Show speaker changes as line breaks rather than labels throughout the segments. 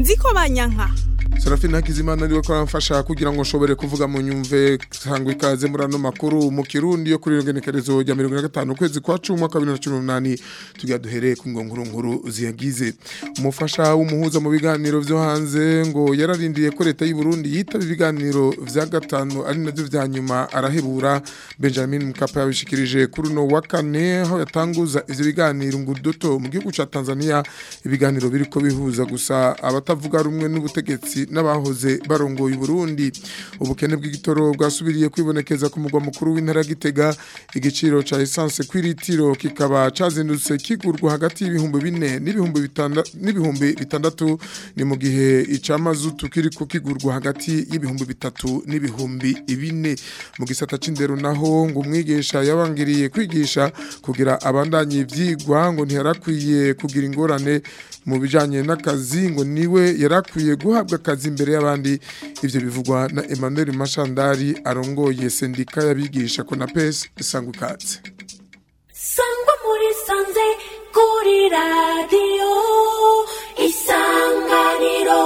nziko banyanka
Serafine Hakizimana ariwe ko aramfasha kugira ngo nshobore kuvuga mu nyumve sangwa ikaze muri ano makuru mu Kirundi yo kuri rogenekerezo rya 15 kwezi kwa 10 mwaka 2018 tugiye duhereye ku ngonguru nkuru ziyagize umufasha w'umuhuza mu biganiro vyo hanze ngo yararindiye ko leta y'u Burundi yitaba ibiganiro vya gatanu ari navyo vya nyuma arahebura Benjamin Mkapa yabishikirije kuri no wa kane aho yatanguza ivyo biganiro ngudoto mu gihugu ca Tanzania ibiganiro biriko bihuza gusa abatavuga rumwe n'ubutegetsi n'abahoze barongoye Burundi ubukene bw'igitoro bwasubiriye kwibonekeza ku mugwa mukuru w'intara Gitega igiciro ca essence kwiritiro kikaba cazindutse kigurwa hagati y'ibihumbi bine n'ibihumbi bitanda n'ibihumbi bitandatu ni mu gihe icamazutu kiriko kigurwa hagati y'ibihumbi bitatu n'ibihumbi bine mu gisata c'indero naho ngo umwigisha yabangiriye kwigisha kugira abandanye ivyigwa ngo ntiyarakwiye kugira ingorane mu bijanye n'akazi ngo niwe yarakwiye guhabwa akazi imbere y'abandi ivyo bivugwa na Emmanuel Mashandari arongoye sendika yabigisha ko na PES isangwa ikaze
sangwa muri sanze kuri radiyo isanganiro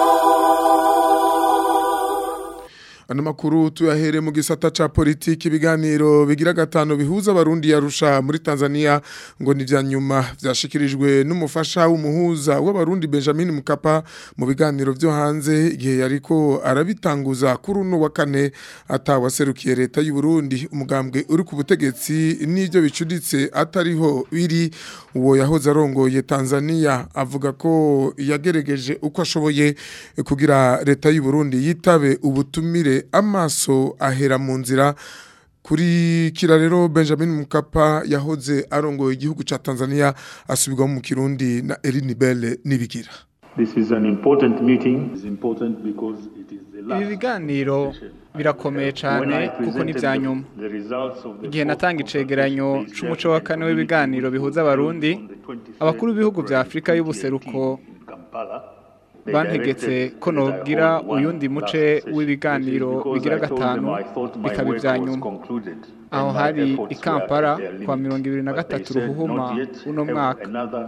Ano makuru tuyahere mu gisata ca politiki ibiganiro bigira gatano bihuza abarundi yarusha muri Tanzania ngo ni vya nyuma vyashikirijwe n'umufasha w'umuhuza w'abarundi Benjamin Mkapa mu biganiro vyo hanze igihe yariko arabitanguza kuri uno wa kane atawaserukiye leta y'u Burundi umugambwe uri ku butegetsi n'ivyo bicuditse atariho biri uwo yahoze arongoye Tanzania avuga ko yagerageje uko ashoboye kugira leta y'u Burundi yitabe ubutumire amaso ahera mu nzira kuri kira rero Benjamin Mkapa yahoze arongoye igihugu ca Tanzania asubirwamo mu Kirundi na Eline Belle nibigira
This is an important meeting. It's important because it is the last
ibi biganiro birakomeye cyane kuko ni ibya nyuma
the results of the
igihe natanga icegeranyo c'umuco wa kane w'ibiganiro bihuza abarundi abakuru b'ibihugu vya afurika y'ubuseruko
Kampala
bantegetse ko nogira uyundi muce w'ibiganiro bigira gatanu bikaba ibya nyuma aho hari i Kampala kwa mirongo ibiri na gatatu ruhuhuma uno mwaka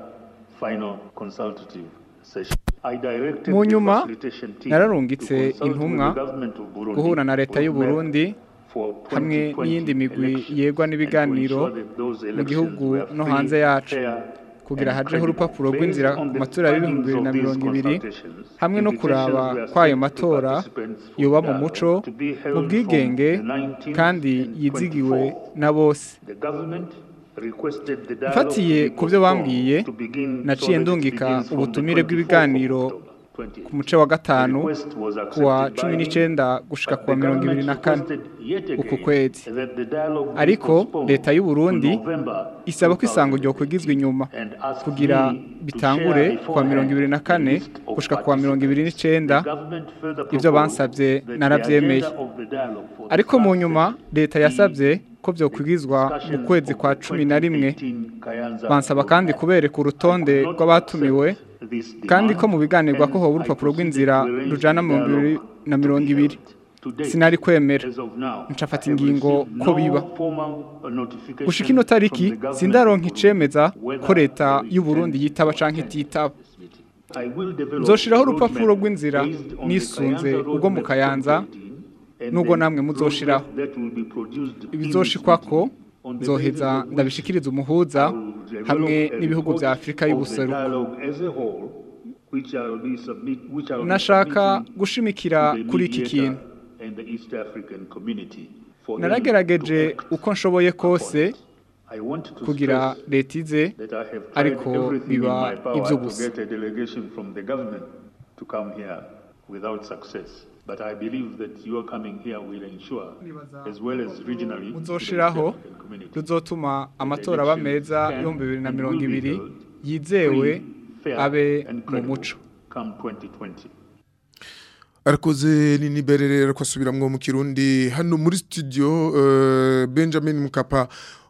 mu nyuma nararungitse intumwa guhura na leta y'u Burundi hamwe n'iyindi migwi yegwa n'ibiganiro mu gihugu no hanze yacu kugira hajeho urupapuro rw'inzira ku matora y'ibihumbi bibiri na mirongo ibiri hamwe no kuraba kw'ayo matora yoba mu muco mu bwigenge kandi yizigiwe na bose mfatiye ku byo bambwiye naciye ndungika ubutumire bw'ibiganiro ku muce wa gatanu kuwa cumi n'icyenda gushika kuwa mirongo ibiri na kane uku kwezi ariko leta y'u Burundi isaba ko isango ryo kwigizwa inyuma kugira bitangure kuwa mirongo ibiri na kane gushika kuwa mirongo ibiri n'icyenda ibyo bansabye narabyemeye ariko mu nyuma leta yasabye ko byokwigizwa mu kwezi kwa cumi na rimwe bansaba kandi kubereka urutonde rw'abatumiwe kandi ko mu biganirwa ko hoba urupapuro rw'inzira rujana mu bibiri na mirongo ibiri sinari kwemera ncafata ingingo ko biba gushika ino tariki sindaronka icemeza ko leta y'u Burundi yitaba canke ititaba nzoshiraho urupapuro rw'inzira nisunze ubwo mu kayanza nubwo namwe muzoshiraho ibizoshikwako nzoheza ndabishikiriza umuhuza hamwe n'ibihugu vya Afrika y'ubuseruko nashaka gushimikira kuri iki kintu naragerageje uko nshoboye kose kugira leta ize ariko biba iby'ubusa
But I believe that your coming here will ensure, as well as regionally,
muzoshiraho ruzotuma amatora aba meza y'ibihumbi bibiri na mirongo ibiri yizewe abe mu muco
come 2020.
arakoze nini berere ko asubiramwo mu kirundi hano muri studio uh, Benjamin Mukapa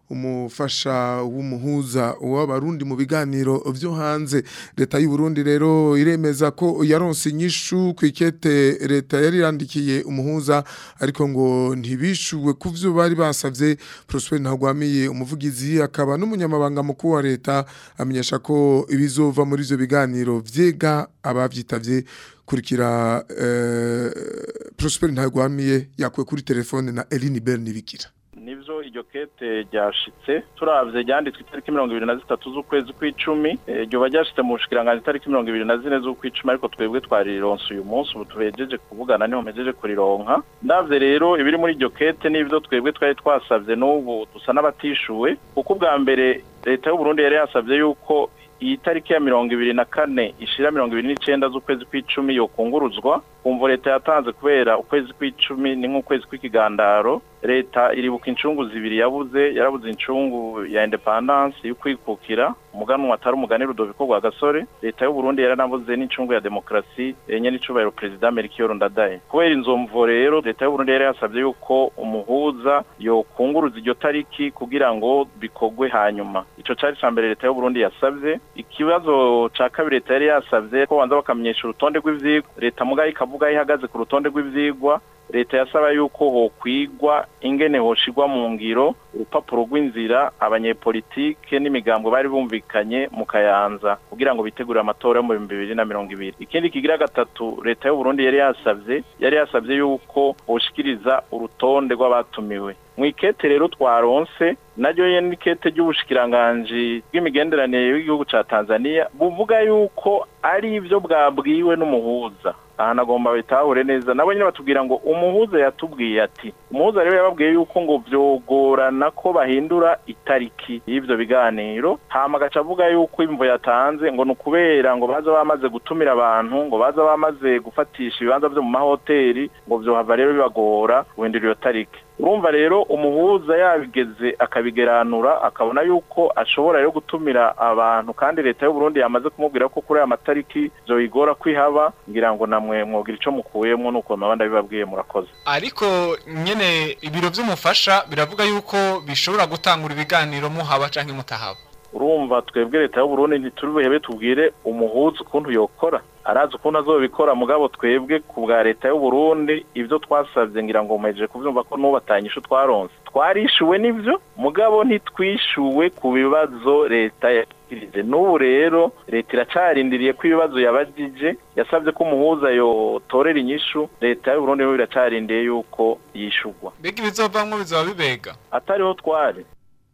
umufasha w'umuhuza w'abarundi mu biganiro vyo hanze leta y'u Burundi rero iremeza ko yaronse inyishu kwikete leta yari yandikiye umuhuza ariko ngo ntibishuwe kuvyo bari basavye Prosper Ntagwamiye umuvugizi akaba n'umunyamabanga mukuru wa leta amenyesha ko ibizova muri ivyo biganiro vyega abavyitavye kurikira eh, Prosper Ntagwamiye yakwe kuri telefone na Eline Bernibikira
nivyo iryo kete ryashitse turavye ryanditswe itariki mirongo ibiri na zitatu z'ukwezi kw'icumi ryoba ryashitse mu bushikiranganji itariki mirongo ibiri na zine z'ukw'icumi ariko twebwe twarironse uyu munsi ubu tuhejeje kuvugana niho mpejeje kurironka ndavye rero ibiri muri iryo kete n'ivyo twebwe twari twasavye n'ubu dusa n'abatishuwe kuko ubwa mbere leta y'uburundi yari yasavye yuko iyi tariki ya mirongo ibiri na kane ishira mirongo ibiri n'icenda z'ukwezi kw'icumi yokunguruzwa kumva leta yatanze kubera ukwezi kw'icumi ni nk'ukwezi kw'ikigandaro leta iribuka incungu zibiri yabuze yarabuze incungu ya independance y'ukwikukira umuganwa atari umugani Rudoviko rwa gasore leta y'u Burundi yaranabuze n'incungu ya demokrasi enye n'icubahiro president Melchior Ndadaye kubera inzomvo rero leta y'u Burundi yari yasabye yuko umuhuza yokunguruza iryo tariki kugira ngo bikogwe hanyuma ico cari ca mbere leta y'u Burundi yasavye ikibazo ca kabiri leta yari yasavye ko banza bakamenyesha urutonde rw'ivyigwa leta mugaye ikavuga ihagaze ku rutonde rw'ivyigwa leta yasaba yuko hokwigwa ingene hoshigwa mu ngiro urupapuro rw'inzira abanyepolitike n'imigambwe bari bumvikanye mu kayanza kugira ngo bitegure amatora yo mu bihumbi bibiri na mirongo ibiri ikindi kigira gatatu leta y'u Burundi yari yasavye yari yasavye yuko hoshikiriza urutonde rw'abatumiwe mwikete rero twaronse naryo nyene n'ikete ry'ubushikiranganji bw'imigenderanire y'igihugu ca Tanzania buvuga yuko ari ivyo bwabwiwe n'umuhuza aha nagomba bitahure neza nabo nyine batubwira ngo umuhuza yatubwiye ati umuhuza rero yababwiye yuko ngo vyogorana ko bahindura itariki y'ivyo biganiro hama agaca avuga yuko imvo yatanze ngo ni ukubera ngo baza bamaze gutumira abantu ngo baza bamaze gufatisha ibibanza vyo mu mahoteli ngo vyohava rero bibagora guhindura iyo tariki urumva rero umuhuza yabigeze akabigeranura akabona yuko ashobora rero gutumira abantu kandi leta y'u Burundi yamaze kumubwira ko kuri aya matariki zoyigora kwihaba ngira ngo namwe mwogira ico mukuyemwo nuko mabanda bibabwiye murakoze
ariko nyene ibiro vy'umufasha biravuga yuko bishobora gutangura ibiganiro muhaba canke mutahaba
urumva twebwe leta y'u Burundi ntituri buhebe tubwire umuhuza ukuntu yokora arazi ukuntu azobikora mugabo twebwe ku bwa leta y'u Burundi ivyo twasavye ngira ngo mumeje kuvyumva ko nubatanyisha twaronse twarishuwe n'ivyo mugabo ntitwishuwe ku bibazo leta yakirije n'ubu rero leta iracarindiriye ko ibibazo yabajije yasabye ko umuhuza yotorera inyishu leta y'u Burundi rero iracarindiye yuko yishurwa
mbega ibizovamwo bizoba bibega
atariho twari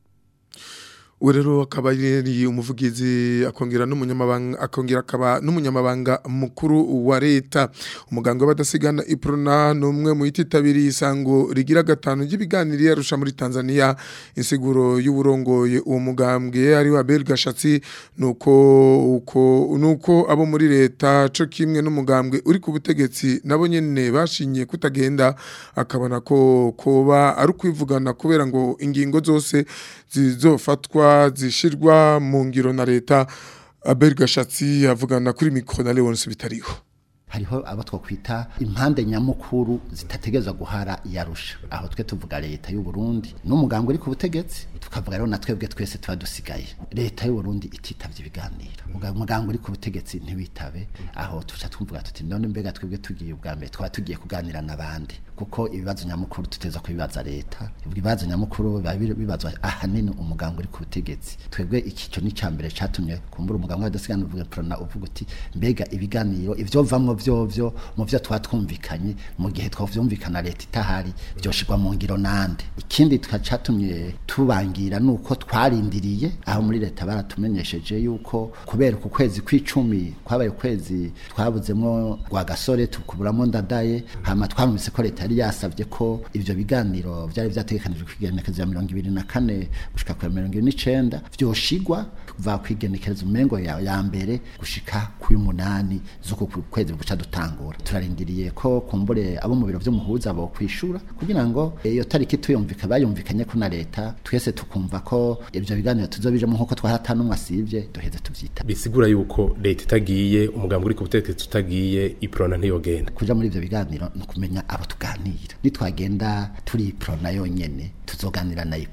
ubu rero akaba yari umuvugizi akongera n'umunyamabanga akongera akaba n'umunyamabanga mukuru wa leta umuganga w'abadasigana iprona ni umwe mu yititabiriye isango rigira gatanu ry'ibiganiro yarusha muri Tanzania insiguro y'uburongoye uwo mugambwe ari wa Abel Gashatsi nuko uko nuko abo muri leta co kimwe n'umugambwe uri ku butegetsi nabo nyene bashinye kutagenda akabona ko koba ari kwivugana kubera ngo ingingo zose zizofatwa zishirwa mu ngiro na leta Abel Gashatsi avugana kuri mikro na Leonce bitariho
hariho abo twakwita impande nyamukuru zitategeza guhara yarusha aho twe tuvuga leta y'u Burundi n'umuganga uri ku butegetsi tukavuga rero na twebwe twese tuba dusigaye leta y'u Burundi ititavye ibiganiro umuganga uri ku butegetsi ntibitabe aho tuca twumvuga tuti none mbega twebwe tugiye ubwa mbere twaba tugiye kuganira n'abandi kuko ibibazo nyamukuru tuteza kubibaza leta ibibazo nyamukuru biba bibazwa ahanini umuganga uri ku butegetsi twebwe iki cyo ni cambere catumye kumbura umuganga w'adasigana uvuga prona uvuga uti mbega ibiganiro ivyovamwo vyovyo mu vyo twatwumvikanye mu gihe twavyumvikana leta itahari vyoshirwa mu ngiro nande ikindi twacatumye tubangira nuko twarindiriye aho muri leta baratumenyesheje yuko kubera ku kwezi kw'icumi kwabaye ukwezi twabuzemwo rwa gasore tukuburamo ndadaye hama twamvise ko leta yari yasavye ko ivyo biganiro vyari vyategekanijwe kwigenekezo ya mirongo ibiri na kane gushika ku mirongo ibiri n'icenda vyoshigwa kuva kwigenekerezo umengo ya, ya mbere gushika ku y'umunani z'uko kwezi guca dutangura turarindiriye ko kumbure abo mu biro vy'umuhuza bo kwishura kugira ngo iyo tariki tuyumvika bayumvikanye ko na leta twese tukumva ko ivyo biganiro tuzobijemo nkuko twaratanumwe asivye duheze tuvyita
bisigura yuko leta itagiye umugambi uri ku butegetsi utagiye iprona ntiyogenda
kuja muri ivyo biganiro ni ukumenya abo tuganira nitwagenda turi iprona yonyene tuzoganira na iprona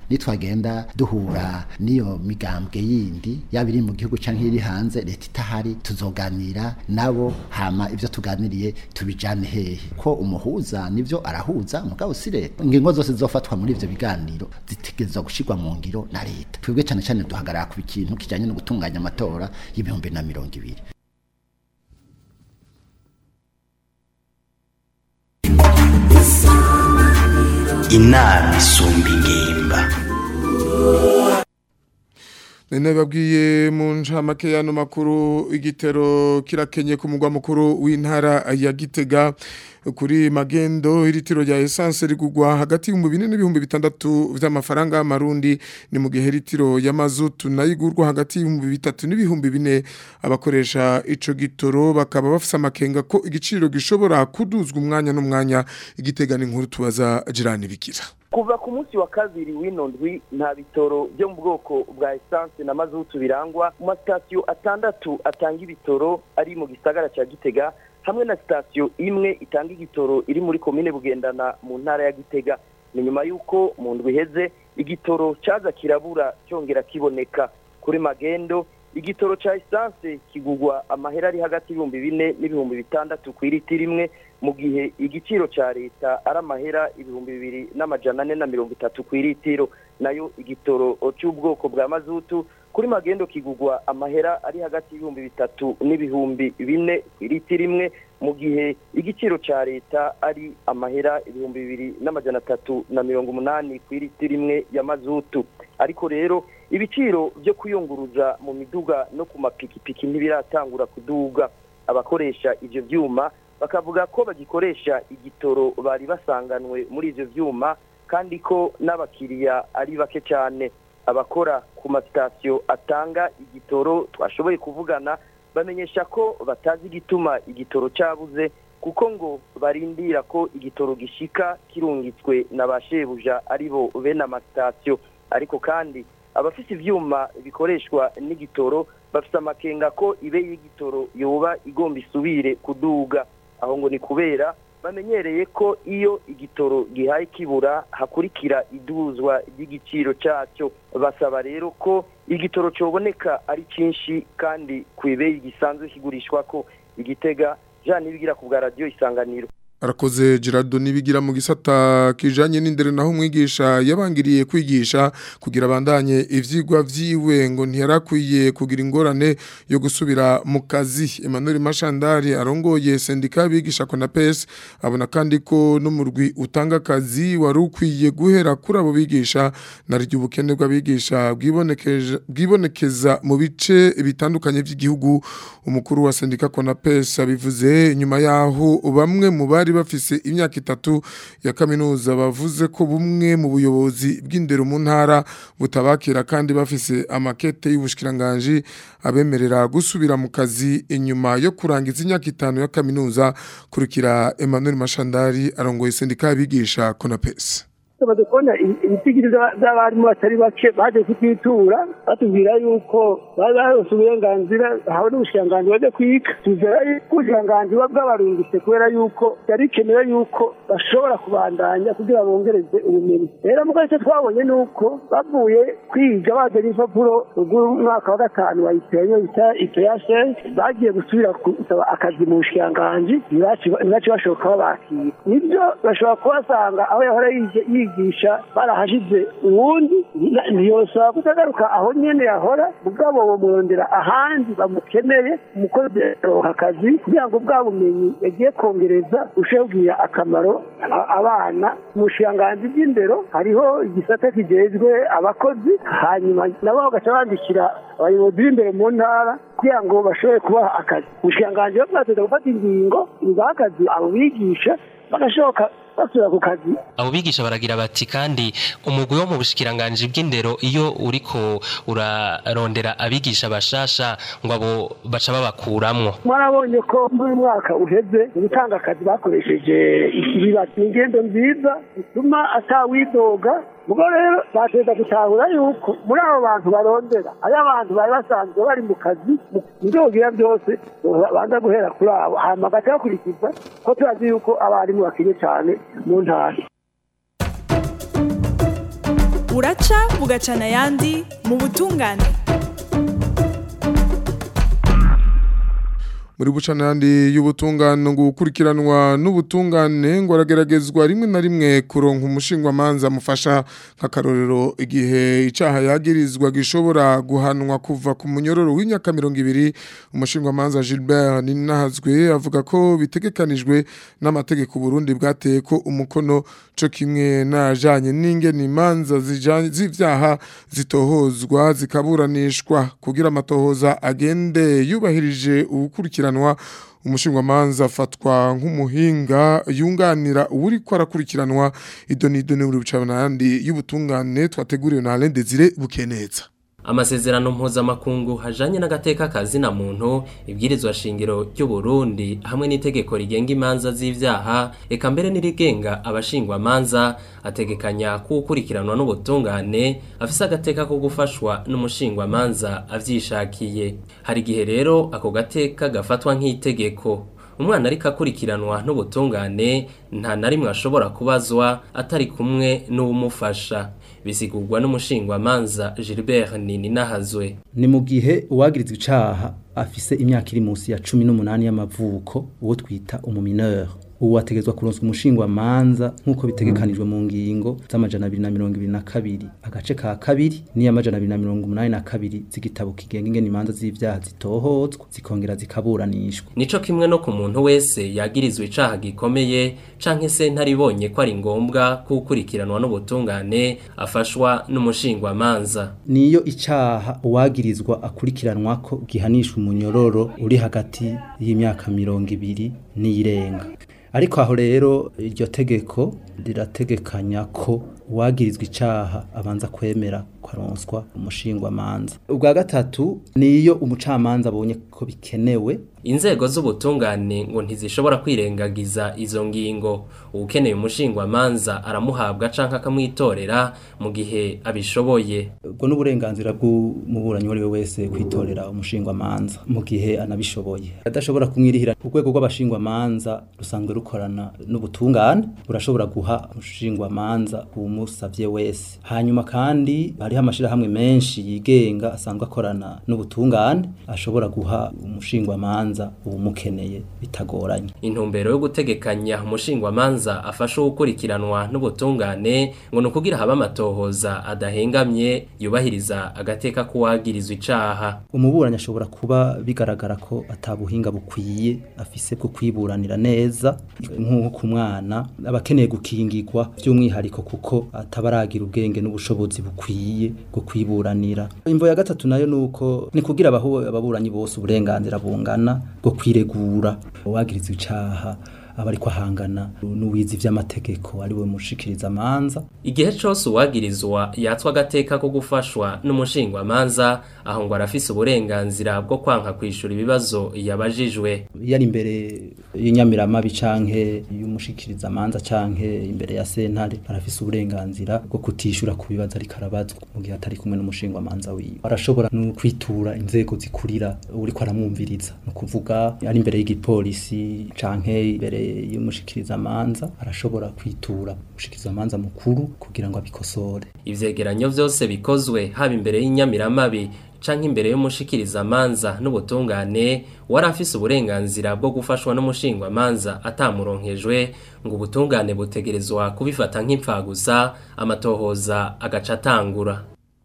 nitwagenda duhura n'iyo migambwe yindi yaba iri mu gihugu canke iri hanze leta itahari tuzoganira nabo hama ivyo tuganiriye tubijane hehe ko umuhuza nivyo arahuza mugabo si leta ingingo zose zizofatwa muri ivyo biganiro zitegerezwa gushirwa mu ngiro na leta twebwe cane cane duhagarara ku kintu kijanye no gutunganya amatora y'ibihumbi na mirongo ibiri
inama isumba ingimba
Nene babwiye mu ncamake yano makuru igitero kirakenye ku mugwa mukuru w'intara ya Gitega kuri magendo iritiro rya essence rigugwa hagati y'ibihumbi bine n'ibihumbi bitandatu vy'amafaranga y'amarundi ni mu gihe iritiro ya mazutu nayigurwa hagati y'ibihumbi bitatu n'ibihumbi bine abakoresha ico gitoro bakaba bafise amakenga ko igiciro gishobora kuduzwa umwanya n'umwanya igitega n'inkuru tubaza jirani bikira
kuva ku munsi wa kabiri w'ino ndwi nta bitoro byo mu bwoko bwa esanse na mazutu birangwa mu masitasiyo atandatu atanga ibitoro ari mu gisagara cya gitega hamwe na sitasiyo imwe itanga igitoro iri muri komine bugendana mu ntara ya gitega ni nyuma y'uko mu ndwi iheze igitoro cyaza kirabura cyongera kiboneka kuri magendo igitoro cya esanse kigugwa amahera ari hagati y'ibihumbi bine n'ibihumbi bitandatu ku iriti rimwe mu gihe igiciro cya leta ari amahera ibihumbi bibiri n'amajana ane na mirongo itatu ku iritiro nayo igitoro cy'ubwoko bwa mazutu kuri magendo kigugwa amahera ari hagati y'ibihumbi bitatu n'ibihumbi bine ku iriti rimwe mu gihe igiciro cya leta ari amahera ibihumbi bibiri n'amajana atatu na mirongo umunani ku iriti rimwe ya mazutu ariko rero ibiciro byo kuyunguruza mu miduga no ku mapikipiki ntibiratangura kuduga abakoresha ibyo byuma bakavuga ko bagikoresha igitoro bari basanganwe muri ibyo byuma kandi ko n'abakiriya ari bake cyane abakora ku masitasiyo atanga igitoro twashoboye kuvugana bamenyesha ko batazi igituma igitoro cyabuze kuko ngo barindira ko igitoro gishika kirungitswe na ba shebuja ari bo bene amasitasiyo ariko kandi abafite ibyuma bikoreshwa n'igitoro bafite amakenga ko ibe y'igitoro yoba igomba isubire kuduga aho ngo ni kubera bamenyereye ko iyo igitoro gihaye kibura hakurikira iduzwa ry'igiciro cyacyo basaba rero ko igitoro cyoboneka ari cyinshi kandi ku ibeyi gisanzwe kigurishwa ko igitega jean nibigira ku bwa radiyo isanganiro
arakoze Gerardo nibigira mu gisata kijanye n'indere naho umwigisha yabangiriye kwigisha kugira bandanye ivyigwa vyiwe ngo ntiyarakwiye kugira ingorane yo gusubira mu kazi Emmanuel Mashandari arongoye sendika bigisha ko na PES abona kandi ko n'umurwi utanga akazi wari ukwiye guhera kuri abo bigisha naryo ubukene bw'abigisha bwibonekeza bwibonekeza mu bice bitandukanye by'igihugu umukuru wa sendika ko na PES abivuze nyuma yaho bamwe mu bari bafise imyaka itatu ya kaminuza bavuze ko bumwe mu buyobozi bw'indero mu ntara butabakira kandi bafise amakete y'ubushikiranganje abemerera gusubira mu kazi inyuma yo kurangiza imyaka itanu ya kaminuza kurikira Emmanuel Mashandari arongoye sendika y'abigisha Konapes
tumaze kubona ibitigiri by'abarimu batari bake baje kutitura batubwira yuko bari barose uburenganzira hawe n'ubushikiranganji bajya kwiga tuzera yuko ubushikiranganji buba bwabarungitse kubera yuko byari bikenewe yuko bashobora kubandanya kugira bongereze ubumenyi rero muko icyo twabonye ni uko bavuye kwiga bazanye impapuro rw'umwaka wa gatanu bayiteye bita ipeyase bagiye gusubira gusaba akazi mu bushikiranganji ntibace bashoboka babakira nibyo bashobora kubasanga aho yahora yigisha barahashize ubundi ntiyosaba kutagaruka aho nyene yahora mugabo bamurondera ahandi bamukeneye umukozi aronka akazi kugira ngo bwa bumenyi yagiye kongereza busheho kugira akamaro abana mu bushikiranganji bw'indero hariho igisata kijejwe abakozi hanyuma nabo bagaca bandikira abayobozi b'imbere mu ntara kugira ngo bashobore kubaha akazi ubushikiranganji bo bwateza gufata ingingo ibaha akazi abo bigisha bagashoboka basubira ku kazi
abo bigisha baragira bati kandi umugwi wo mu bushikiranganje bw'indero iyo uriko urarondera abigisha bashasha ngo abo baca babakuramwo
mwarabonye ko muri uyu mwaka uheze gutanga akazi bakoresheje ikibibati ni ingendo nziza bituma atawidoga ubwo rero bateza gutahura yuko muri abo bantu barondera ari abantu bari basanzwe bari mu kazi ndogira byose banza guhera kuri abo hanyuma agaca bakurikiza ko turazi yuko abarimu bakenye cyane mu ntara
buraca bugacana ayandi mu butungane
muri bucanandi y'ubutungane ngo gukurikiranwa n'ubutungane ngo arageragezwa rimwe na rimwe kuronka umushingwa manza amufasha nk'akarorero igihe icaha yagirizwa gishobora guhanwa kuva ku munyororo w'imyaka mirongo ibiri umushingwa manza Gilbert Ninahazwe avuga ko bitegekanijwe n'amategeko Burundi bwateye ko umukono co kimwe najanye n'ingene imanza zijanye z'ivyaha zitohozwa zikaburanishwa kugira amatohoza agende yubahirije ubukurikira gukurikiranwa umushingwamanza afatwa nk'umuhinga yunganira uri ko arakurikiranwa idonido n'uri bucanandi y'ubutungane twateguriwe na Alain Desire bukeneza
amasezerano mpuzamakungu hajanye n'agateka kazina muntu ibwirizwa shingiro ry'u Burundi hamwe n'itegeko rigenga imanza z'ivyaha eka mbere n'irigenga abashingwa manza ategekanya kukurikiranwa n'ubutungane afise agateka ko gufashwa n'umushingwa manza avyishakiye hari gihe rero ako gateka gafatwa nk'itegeko umwana ariko akurikiranwa n'ubutungane nta na rimwe ashobora kubazwa atari kumwe n'uwumufasha bisigurwa n'umushingwamanza Gilbert Nininahazwe
ni mu gihe uwagirizwa icaha afise imyaka iri munsi ya cumi n'umunani y'amavuko uwo twita umumineur ubu ategezwa kuronswa umushingwa manza nk'uko bitegekanijwe mu ngingo z'amajana abiri na mirongo ibiri na kabiri agace ka kabiri n'iy'amajana abiri na mirongo umunani na kabiri z'igitabo kigenga ingene imanza z'ivyaha zitohozwa zikongera zikaburanishwa
nico kimwe no ku muntu wese yagirizwa icaha gikomeye canke se ntaribonye ko ari ngombwa kukurikiranwa n'ubutungane afashwa n'umushingwa manza
niyo icaha uwagirizwa akurikiranwa ko gihanishwa umunyororo uri hagati y'imyaka mirongo ibiri n'iyirenga ariko aho rero iryo tegeko rirategekanya ko uwagirizwa icaha abanza kwemera kwaronswa umushingwa manza ubwa gatatu niyo umucamanza abonye ko bikenewe
inzego z'ubutungane ngo ntizishobora kwirengagiza izo ngingo ukeneye umushingwa manza aramuhabwa canke akamwitorera mu gihe abishoboye
ubwo n'uburenganzira bw'umuburanyi uwo wese kwitorera umushingwa manza mu gihe anabishoboye adashobora kumwirihira urwego rw'abashingwa manza rusanzwe rukorana n'ubutungane burashobora guha umushingwa manza umusavye wese hanyuma kandi hariho amashirahamwe menshi yigenga asanzwe akorana n'ubutungane ashobora guha umushingwa manza ubumukeneye bitagoranye
intumbero yo gutegekanya umushingwa manza afasha gukurikiranwa n'ubutungane ngo ni ukugira habe amatohoza adahengamye yubahiriza agateka k'uwagirizwa icaha
umuburanyi ashobora kuba bigaragara ko atabuhinga bukwiye afise bwo kwiburanira neza nk'uko ku mwana aba akeneye gukingirwa by'umwihariko kuko atabaragira ubwenge n'ubushobozi bukwiye bwo kwiburanira imvo ya gatatu nayo nuko ni kugira ababuranyi bose uburenganzira bungana bwo kwiregura uwagirizwa icaha aba ariko ahangana n'uwizi vy'amategeko ari we mushikiriza manza
igihe cose uwagirizwa yatswa agateka ko gufashwa n'umushingwa manza aho ngo arafise uburenganzira bwo kwanka kwishura ibibazo yabajijwe
yari imbere y'inyamiramabi canke y'umushikiriza manza canke imbere ya sentare arafise uburenganzira bwo kutishura ku bibazo ariko arabazwa mu gihe atari kumwe n'umushingwa manza wiwe arashobora no kwitura inzego zikurira uriko aramwumviriza no kuvuga ari imbere y'igipolisi canke imbere y'umushikiriza manza arashobora kwitura umushikiriza manza mukuru kugira ngo abikosore
ivyegeranyo vyose bikozwe haba imbere y'inyamiramabi canke imbere y'umushikiriza manza n'ubutungane wari afise uburenganzira bwo gufashwa n'umushingwa manza atamuronkejwe ngo ubutungane butegerezwa kubifata nk'impfagusa amatohoza agaca atangura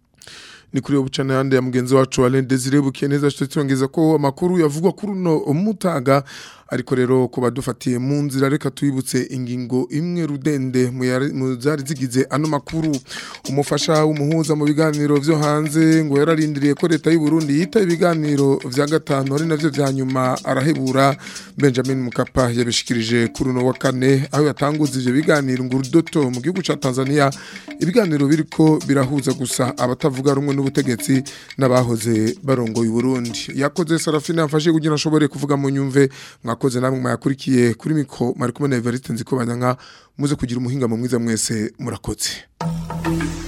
ni kuri ubucana yandi ya mugenzi wacu Alain Desire bukeneza cyongeza ko amakuru yavugwa kuri no umutaga ariko rero ko badufatiye mu nzira reka tuyibutse ingingo imwe rudende mu zari zigize ano makuru umufasha w'umuhuza mu biganiro vyo hanze ngo yararindiriye ko leta y'u Burundi yita ibiganiro vya gatanu ari navyo vya nyuma arahebura Benjamin Mukapa yabishikirije kuri no wa kane aho yatanguza ivyo biganiro ngo rudoto mu gihugu ca Tanzania ibiganiro biriko birahuza gusa abatavuga rumwe n'ubutegetsi n'abahoze barongoye Burundi yakoze Sarafina afashe kugira ashobore kuvuga mu nyumve mwakoze namwe mwakurikiye kuri mikro mari kumwe na Evariste nziko banyanka muze kugira umuhinga mu mwiza mwese murakoze